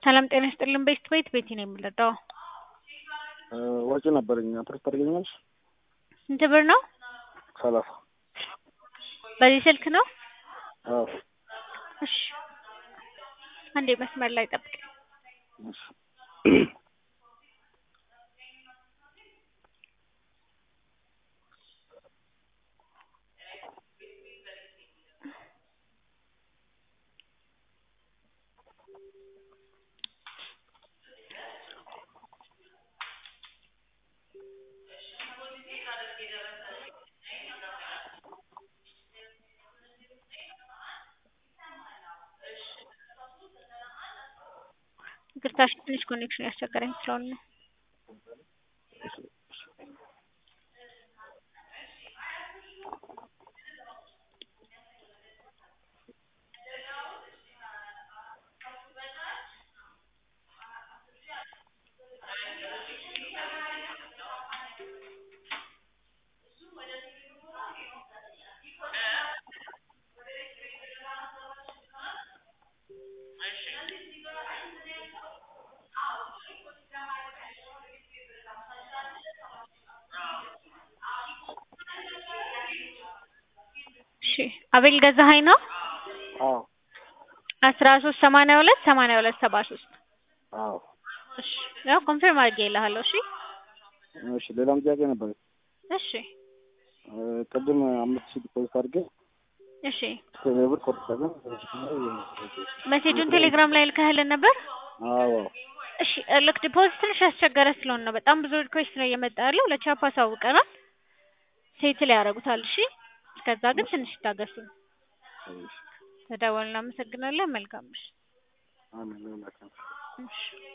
ሰላም ጤና ይስጥልን። ቤት ቤት ቤቲ ነው የምንረዳው። ወጪ ነበረኝ አፕሬት ታደርገኛለሽ? ስንት ብር ነው? ሰላሳ በዚህ ስልክ ነው? አዎ እሺ አንዴ መስመር ላይ ጠብቅ። እሺ ይቅርታ እሺ፣ ትንሽ ኮኔክሽን ያስቸገረኝ ስለሆነ ነው። እሺ አቤል ገዛሀኝ ነው? አዎ አስራ ሶስት ሰማንያ ሁለት ሰማንያ ሁለት ሰባ ሶስት አዎ እሺ ያው ኮንፊርም አድርጌልሃለሁ። እሺ እሺ ሌላም ጥያቄ ነበር። እሺ ቅድም አምስት ሺህ ዲፖዚት አድርጌ እሺ ብር ቆርጠገ ሜሴጁን ቴሌግራም ላይ ልከህልን ነበር? አዎ እሺ ልክ ዲፖዚት ትንሽ ያስቸገረ ስለሆነ ነው። በጣም ብዙ ሪኩዌስት ነው እየመጣ ያለው። ለቻፕ አሳውቀናል። ሴትል ያደርጉታል። እሺ እስከዛ ግን ትንሽ ይታገሱ። ተደወልን። እናመሰግናለን። መልካም ምሽት። አሜን። እሺ